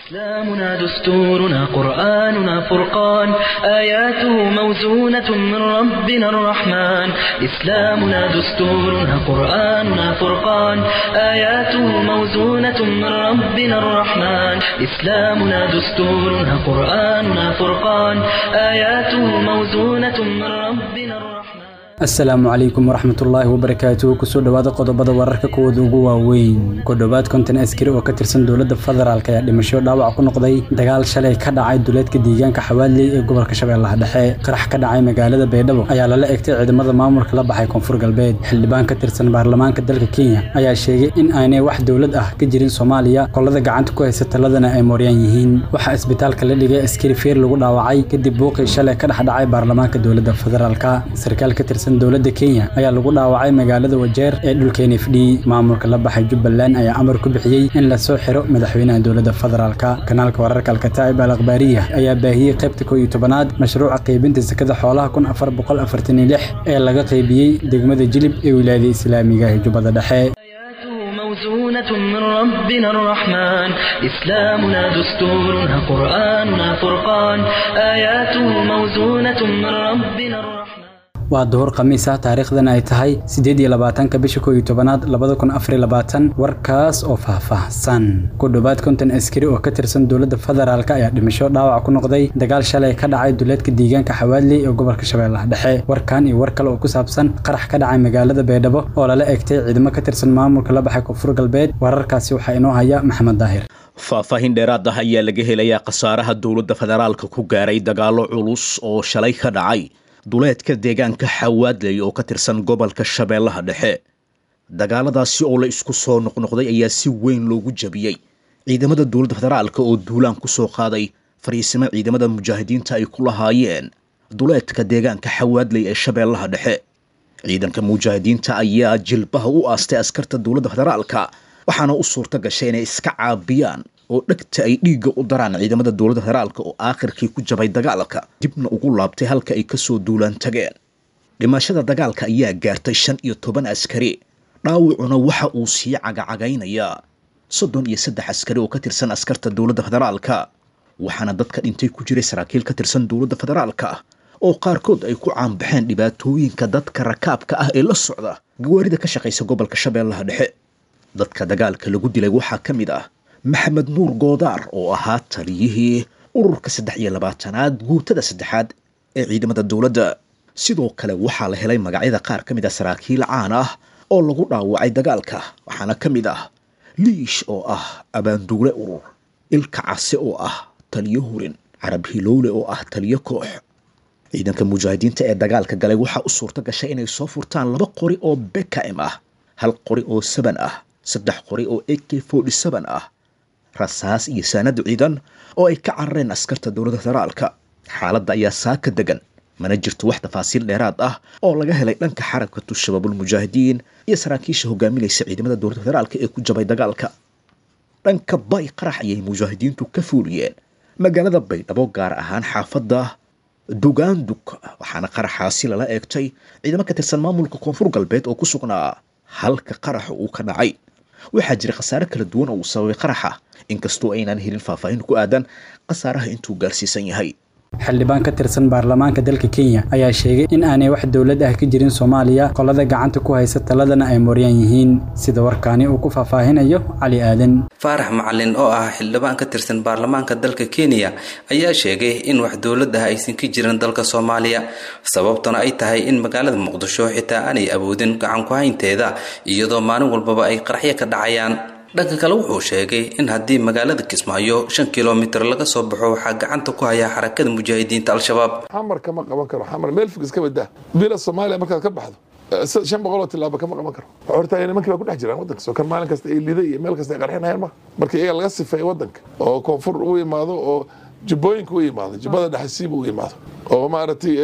إسلامنا دستورنا قرآننا فرقان آياته موزونة من ربنا الرحمن إسلامنا دستورنا قرآننا فرقان آياته موزونة من ربنا الرحمن إسلامنا دستورنا قرآننا فرقان آياته موزونة من ربنا الرحمن asalaamu calaykum waraxmatullaahi wabarakaatuhu kusoo dhowaada qodobada wararka kuwooda ugu waaweyn ku dhowaad konton askari oo ka tirsan dowladda federaalk ayaa dhimasho dhaawac ku noqday dagaal shalay ka dhacay duleedka deegaanka xawaaley ee gobolka shabeellaha dhexe qarax ka dhacay magaalada baydhabo ayaa lala egtay ciidamada maamulka la baxay koonfur galbeed xildhibaan ka tirsan baarlamaanka dalka kenya ayaa sheegay in aanay wax dowlad ah ka jirin soomaaliya qolada gacanta ku haysa taladana ay mooryaan yihiin waxaa isbitaalka la dhigay askari feer lagu dhaawacay kadib buuqii shalay ka dhex dhacay baarlamaanka dowladda federaalk sarkaal ka tirsan dowladda kenya ayaa lagu dhaawacay magaalada wajeer ee dhulka n f d maamulka la baxay jubbaland ayaa amar ku bixiyey in lasoo xiro madaxweynaha dowladda federaalka kanaalka wararka alkataa'ib al akhbaariya ayaa baahiyey qaybta koo iyo tobanaad mashruuca qaybinta sakada xoolaha kun afar boqol afartan iyo lix ee laga qaybiyey degmada jilib ee wilaayada islaamiga ee jubbada dhexe موزونة من ربنا الرحمن إسلامنا دستورنا قرآننا فرقان آياته موزونة من ربنا الرحمن waa duhur khamiis ah taariikhdan ay tahay siddeed iyo labaatanka bisha koo iyo tobanaad labada kun afariyo labaatan warkaas oo faahfaahsan ku dhowaad konton askari oo ka tirsan dowladda federaalk ayaa dhimasho dhaawac ku noqday dagaal shalay ka dhacay duleedka deegaanka xawaaley ee gobolka shabeellaha dhexe warkan iyo war kale oo ku saabsan qarax ka dhacay magaalada baydhabo oo lala egtay ciidamo ka tirsan maamulka la baxay koonfur galbeed wararkaasi waxaa inoo haya maxamed daahir faahfaahin dheeraad ah ayaa laga helayaa khasaaraha dowladda federaalka ku gaaray dagaallo culus oo shalay ka dhacay duleedka deegaanka xawaadley oo ka tirsan gobolka shabeellaha dhexe dagaaladaasi oo la isku soo noqnoqday ayaa si weyn loogu jabiyey ciidamada dowladda federaalka oo duulaan ku soo qaaday fariisimo ciidamada mujaahidiinta ay ku lahaayeen duleedka deegaanka xawaadley ee shabeellaha dhexe ciidanka mujaahidiinta ayaa jilbaha u aastay askarta dowladda federaalka waxaana u suurta gashay inay iska caabiyaan oo dhegta ay dhiigga u daraan ciidamada dowladda federaalka oo aakhirkii ku jabay dagaalka dibna ugu laabtay halka ay kasoo duulaan tageen dhimashada dagaalka ayaa gaartay shan iyo toban askari dhaawacuna waxa uu sii cagacagaynayaa soddon iyo saddex askari oo ka tirsan askarta dowladda federaalka waxaana dadka dhintay ku jiray saraakiil ka tirsan dowladda federaalka oo qaarkood ay ku caanbaxeen dhibaatooyinka dadka rakaabka ah ee la socda gawaarida ka shaqaysa gobolka shabeellaha dhexe dadka dagaalka lagu dilay waxaa ka mid ah maxamed nuur goodaar oo ahaa taliyihii ururka saddex iyo labaatanaad guutada saddexaad ee ciidamada dowladda sidoo kale waxaa la helay magacyada qaar ka mid ah saraakiil caan ah oo lagu dhaawacay dagaalka waxaana ka mid ah liish oo ah abaanduule urur ilka case oo ah taliyo hurin carab hilowle oo ah taliyo koox ciidanka mujaahidiinta ee dagaalka galay waxaa u suurta gashay inay soo furtaan laba qori oo bkm ah hal qori oo saban ah saddex qori oo a k forty seven ah rasaas iyo saanad ciidan oo ay ka carareen askarta dowladda federaalka xaaladda ayaa saaka degan mana jirto wax tafaasiil dheeraad ah oo laga helay dhanka xarakatu shabaabulmujaahidiin iyo saraakiisha hogaaminaysa ciidamada dowladda federaalka ee ku jabay dagaalka dhanka bay qarax ayay mujaahidiintu ka fuuliyeen magaalada baydhabo gaar ahaan xaafadda dugaandug waxaana qaraxaasi lala eegtay ciidamo ka tirsan maamulka koonfur galbeed oo ku sugnaa halka qaraxa uu ka dhacay waxaa jira khasaare kala duwan oo uu sababay qaraxa inkastoo aynaan helin faahfaahin ku aadan khasaaraha intuu gaarsiisan yahay xildhibaan ka tirsan baarlamaanka dalka kenya ayaa sheegay in aanay wax dowlad ah ka jirin soomaaliya qolada gacanta ku haysa taladana ay mooryaan yihiin sida warkaani uu ku faahfaahinayo cali aadan faarax macalin oo ah xildhibaan ka tirsan baarlamaanka dalka kenya ayaa sheegay in wax dowlad ah aysan ka jirin dalka soomaaliya sababtuna ay tahay in magaalada muqdisho xitaa aanay awoodin gacan ku haynteeda iyadoo maalin walbaba ay qaraxyo ka dhacayaan dhanka kale wuxuu sheegay in haddii magaalada kismaayo shan kilomitir laga soo baxo waxaa gacanta ku haya xarakada mujaahidiinta al-shabaab xamar kama qaban karo xamar meel fog iska badaa bila soomaaliya markaad ka baxdo shan boqoloo tilaaba kama qaban karo horta nimankii baa ku dhex jiraan waddanka soo kan maalin kasta ay liday iyo meel kasta ay qarxinayaan ma marka iyaga laga sifeeyo waddanka oo koonfur u yimaado oo jubbooyinka u yimaado jubbada dhexasiiba u yimaado oo maaragtay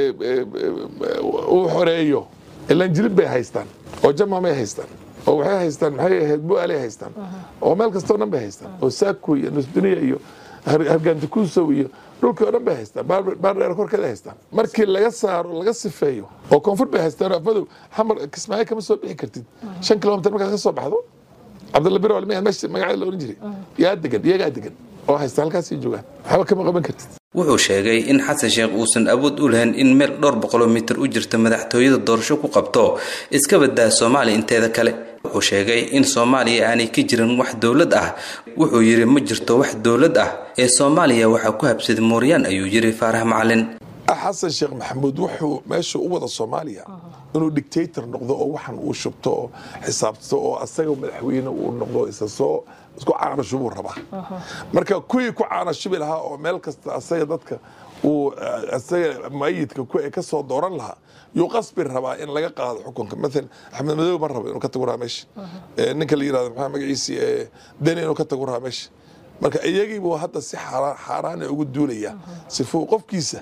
uu xoreeyo ilaan jilib bay haystaan oo jamamay haystaan oo waxay haystaan maxay ahayd bu'aalay haystaan oo meel kastoo dhan bay haystaan oo saaku iyo nusduniya iyo hargaantikuusow iyo dhulkii oo dhan bay haystaan baardheer korkeeda haystaan markii laga saaro laga sifeeyo oo koonfur bay haystaan afadow xamar kismaayo kama soo bixi kartid shan kilomitir markaad ka soo baxdo cabdalla biro meesha magaceeda la oran jiray yaa degan iyagaa degan oo haysta halkaasay joogaan waxba kama qaban kartid wuxuu sheegay in xasan sheekh uusan awood u lahayn in meel dhowr boqoloo mitir u jirta madaxtooyada doorasho ku qabto iska badaa soomaaliya inteeda kale wuxuu sheegay in soomaaliya aanay ka jirin wax dowlad ah wuxuu yidhi ma jirto wax dowlad ah ee soomaaliya waxaa ku habsaday mooryaan ayuu yidhi faarax macalin xasan sheekh maxamuud wuxuu meesha u wada soomaaliya inuu dictator noqdo oo waxan uu shubto oo xisaabto oo asaga madaxweyne uu noqdo isa soo isku caanashubuu rabaa marka kuwii ku caanashubi lahaa oo meel kasta asaga dadka uu asaga mayidka ka soo dooran lahaa yuu qasbi rabaa in laga qaado xukunka maalan axmed madoobe ma rabo inuu ka tago rahaa meesha ninka la yirahdo maxaa magaciisi deni inuu ka tago rahaa meesha marka iyagiibuu hadda si xaaraana ugu duulaya sifuu qofkiisa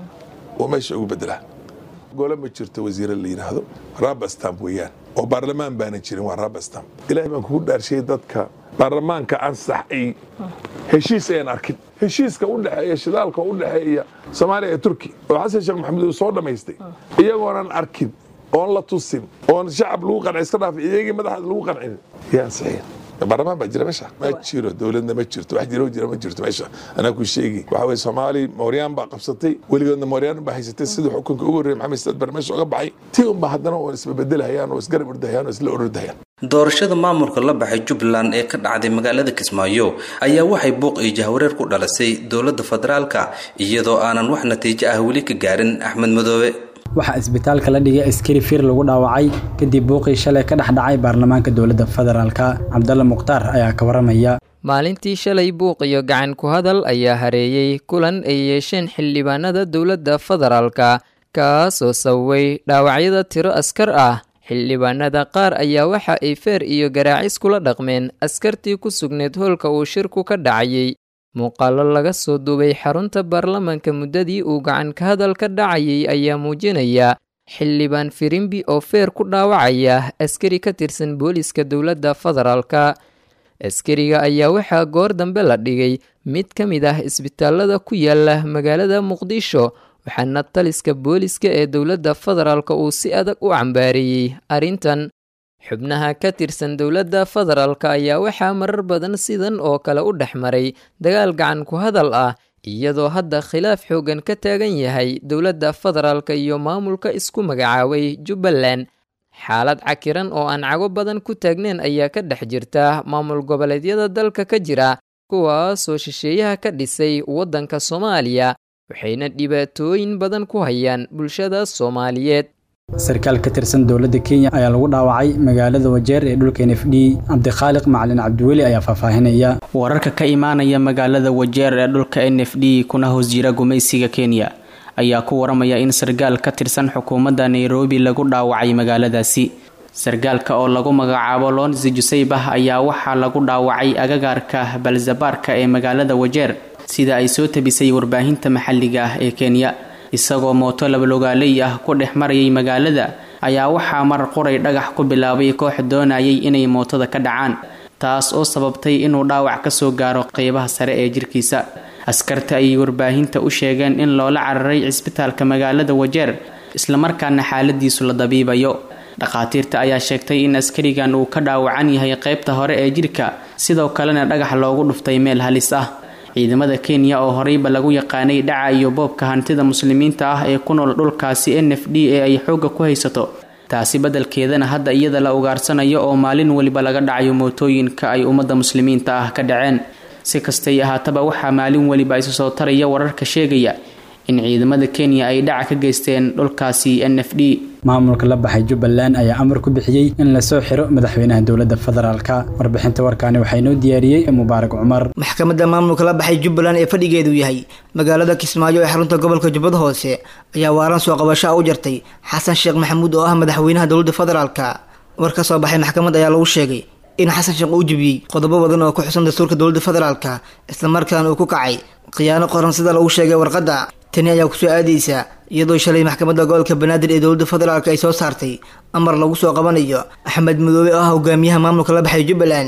uu meesha ugu bedelaa gole ma jirto wasiire la yidhaahdo rabastamp weeyaan oo baarlamaan baanan jirin waa rabastamp ilahay baan kugu dhaarshiyey dadka baarlamaanka ansax ay heshiis ayaan arkin heshiiska u dhexeeya shidaalka u dhexeeya soomaaliya iyo turki oo xasan sheekh maxamuud uu soo dhammaystay iyagoonan arkin oon la tusin oon shacab lagu qancin iska dhaafay iyagii madaxaad lagu qancin yaa ansaxeen baarlamaan baa jira meesha ma jiro dowladna ma jirto wax jiro jira ma jirto meesha anaa ku sheegi waxa weye soomaali mooryaan baa qabsatay weligoodna mooryaan baa haysatay sidii xukunka ugu horreeyay maxamed saad bar meesha uga baxay tii unba haddana oo isbabeddelhayaan oo isgarab ordahayaan oo isla ordahayaan doorashada maamulka la baxay jubbaland ee ka dhacday magaalada kismaayo ayaa waxay buuq iyo jahwareer ku dhalisay dowladda federaalka iyadoo aanan wax natiijo ah weli ka gaarin axmed madoobe waxaa isbitaalka la dhigay askari fir lagu dhaawacay kadib buuqii shalay ka dhex dhacay baarlamaanka dowladda federaalka cabdalla mukhtaar ayaa ka waramaya maalintii shalay buuq iyo gacan ku hadal ayaa hareeyey kulan ay yeesheen xildhibaanada dowladda federaalka kaasoo sababay dhaawacyada tiro askar ah xildhibaanada qaar ayaa waxa ay feer iyo garaacis kula dhaqmeen askartii ku sugneed hoolka uu shirku ka dhacayay muuqaallo laga soo duubay xarunta baarlamaanka muddadii uu gacan ka hadal ka dhacayay ayaa muujinaya xildhibaan firimbi oo feer ku dhaawacaya askari ka tirsan booliska dowladda federaalka askariga ayaa waxaa goor dambe la dhigay mid ka mid ah isbitaalada ku yaala magaalada muqdisho waxaana taliska booliska ee dowladda federaalka uu si adag u cambaareeyey arrintan xubnaha ka tirsan dowladda federaalka ayaa waxaa marar badan sidan oo kale u dhex maray dagaal gacan ku hadal ah iyadoo hadda khilaaf xoogan ka taagan yahay dowladda federaalka iyo maamulka isku magacaabay jubbaland xaalad cakiran oo aan cago badan ku taagneyn ayaa ka dhex jirta maamul goboleedyada dalka ka jira kuwaasoo shisheeyaha ka dhisay waddanka soomaaliya waxayna dhibaatooyin badan ku hayaan bulshada soomaaliyeed sarkaal ka tirsan dowladda kenya ayaa lagu dhaawacay magaalada wajeer ee dhulka n f d cabdikhaaliq macalin cabdiweli ayaa faahfaahinaya wararka ka imaanaya magaalada wajeer ee dhulka n f d kuna hoos jira gumaysiga kenya ayaa ku waramaya in sarkaal ka tirsan xukuumadda nairobi lagu dhaawacay magaaladaasi sarkaalka oo lagu magacaabo lonsi juseybah ayaa waxaa lagu dhaawacay agagaarka balzabaarka ee magaalada wajeer sida ay soo tabisay warbaahinta maxalliga ah ee kenya isagoo mooto labalogaaley ah ku dhex marayay magaalada ayaa waxaa marar qoray dhagax ku bilaabay koox doonayay inay mootada ka dhacaan taas oo sababtay inuu dhaawac ka soo gaaro qeybaha sare ee jirkiisa askarta ayay warbaahinta u sheegeen in loola cararay cisbitaalka magaalada wajeer islamarkaana xaaladiisu la dabiibayo dhakhaatiirta ayaa sheegtay in askarigan uu ka dhaawacan yahay qeybta hore ee jirka sidoo kalena dhagax loogu dhuftay meel halis ah ciidamada kenya oo horeyba lagu yaqaanay dhaca iyo boobka hantida muslimiinta ah ee ku nool dhulkaasi n f d ee ay xoogga ku haysato taasi beddelkeedana hadda iyada la ugaarsanayo oo maalin weliba laga dhacayo mootooyinka ay ummadda muslimiinta ah ka dhaceen si kastay ahaataba waxaa maalin weliba isu soo taraya wararka sheegaya in ciidamada kenya ay dhaca ka geysteen dhulkaasi n f d maamulka la baxay jubbaland ayaa amar ku bixiyey in lasoo xiro madaxweynaha dowladda federaalka warbixinta warkaani waxaa inoo diyaariyey mubaarak cumar maxkamadda maamulka la baxay jubbaland ee fadhigeedu yahay magaalada kismaayo ee xarunta gobolka jubbada hoose ayaa waaran soo qabasho u jartay xasan sheekh maxamuud oo ah madaxweynaha dowladda federaalka war ka soo baxay maxkamadda ayaa lagu sheegay in xasan sheekh uu jebiyey qodobo badan oo ku xusan dastuurka dowladda federaalka islamarkaana uu ku kacay khiyaano qoran sida lagu sheegay warqadda tani ayaa kusoo aadaysa iyadoo shalay maxkamadda gobolka banaadir ee dowladda federaalk ay soo saartay amar lagu soo qabanayo axmed madoobe oo ah hogaamiyaha maamulka la baxay jubbaland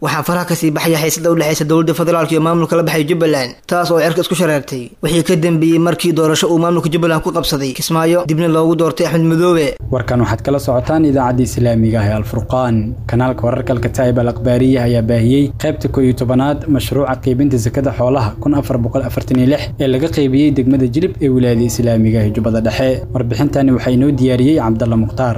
waxaa faraha kasii baxaya xiisada u dhexeysa dowladda federaalk iyo maamulka la baxay jubbaland taas oo cirka isku shareertay wixii ka dambeeyey markii doorasho uu maamulka jubbaland ku qabsaday kismaayo dibna loogu doortay axmed madoobe warkan waxaad kala socotaan idaacadda islaamiga ah ee alfurqaan kanaalka wararka alkataa'ib al akhbaariya ayaa baahiyey qaybta koo iyo tobanaad mashruuca qaybinta sakada xoolaha kun afar boqol afartan iyo lix ee laga qaybiyey degmada jilib ee wilaayada islaamiga ee jubbada dhexe warbixintani waxaa inoo diyaariyey cabdalla mukhtaar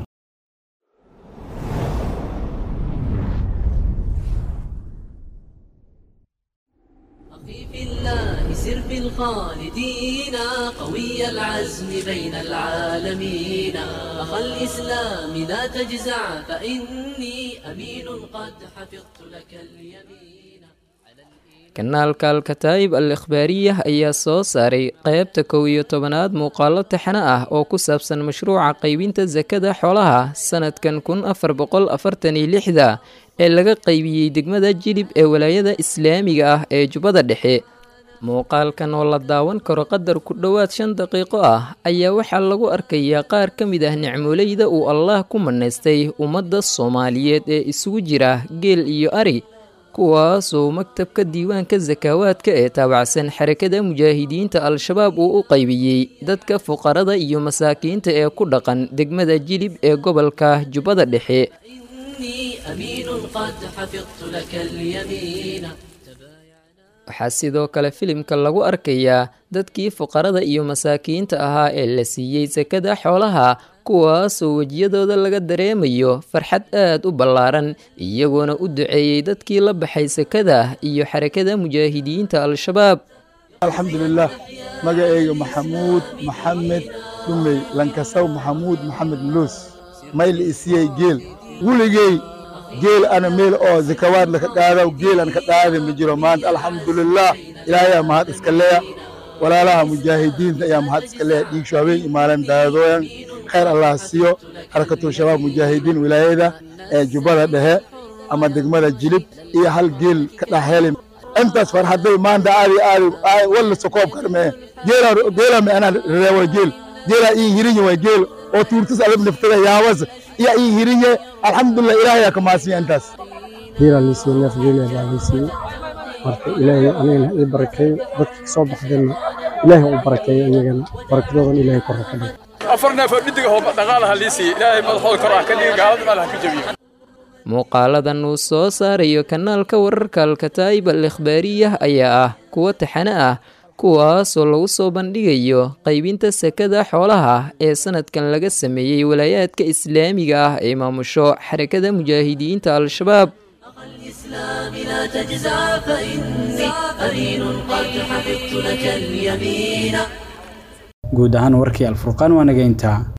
سر في الخالدين قوي العزم بين العالمين أخا الإسلام لا تجزع فإني أمين قد حفظت لك اليمين kanaalka alkataa'ib al ikhbaariyah ayaa soo saaray qaybta kow iyo tobanaad muuqaalo taxane ah oo ku saabsan mashruuca qaybinta sakada xoolaha sanadkan kun afar boqol afartan iyo lixda ee laga qaybiyey degmada jilib ee walaayada islaamiga ah ee jubbada dhexe muuqaalkan oo la daawan karo qadar ku dhowaad shan daqiiqo ah ayaa waxaa lagu arkayaa qaar ka mid ah nicmoleyda uu allaah ku manaystay ummadda soomaaliyeed ee isugu jira geel iyo ari kuwaasoo maktabka diiwaanka sakaawaadka ee taabacsan xarakada mujaahidiinta al-shabaab uu u qaybiyey dadka fuqarada iyo masaakiinta ee ku dhaqan degmada jilib ee gobolka jubbada dhexe waxaa sidoo kale filimka lagu arkayaa dadkii fuqarada iyo masaakiinta ahaa ee la siiyey sakada xoolaha kuwaasoo wejiyadooda laga dareemayo farxad aad u ballaaran iyagoona u duceeyey dadkii la baxay sakada iyo xarakada mujaahidiinta al-shabaab alxamdulilah magaceyga maxamuud maxamed dhumey lankasaw maxamuud maxamed muluus mayl isiyey geel weligey geel ana meel oo zakawaad laka qaadaw geel an ka qaada ma jiro maanta alxamdulilah ilaahayaa mahad iska leya walaalaha mujaahidiinta ayaa mahad iska leya dhiigsho habeen imaalan daadooyan khayr allah siiyo xarakatul shabaab mujaahidiin wilaayada ee jubbada dhexe ama degmada jilib iyo hal geel ka dhaxheli intaas farxaday maanta aadi aadi walla sokoob karmee geela me anaa reewa geel geela ii hirinye way geel oo tuurtis alab naftada yaabas iya ii hirinye alxamdulilah ilaahayaa ka maasiya intaas geela liisiye neef geela baa liisiye marka ilaahay anigana ii barakeeyo dadka kasoo baxdeenna ilaahay u barakeeyo iyagana barakadoodan ilaahay korra ka dhigo afar neef oo dhidig ahoo dhaqaalaha liisiye ilaahay madaxooda kor ah ka dhigi gaalada meelaha ka jabiyo muuqaaladan uu soo saarayo kanaalka wararka alkataa'ib al ikhbaariyah ayaa ah kuwo taxane ah kuwaasoo lagu soo bandhigayo qaybinta sakada xoolaha ee sanadkan laga sameeyey walaayaadka islaamiga ah ee maamusho xarakada mujaahidiinta al-shabaab guud ahaan warkii alfurqaan waa nageyntaa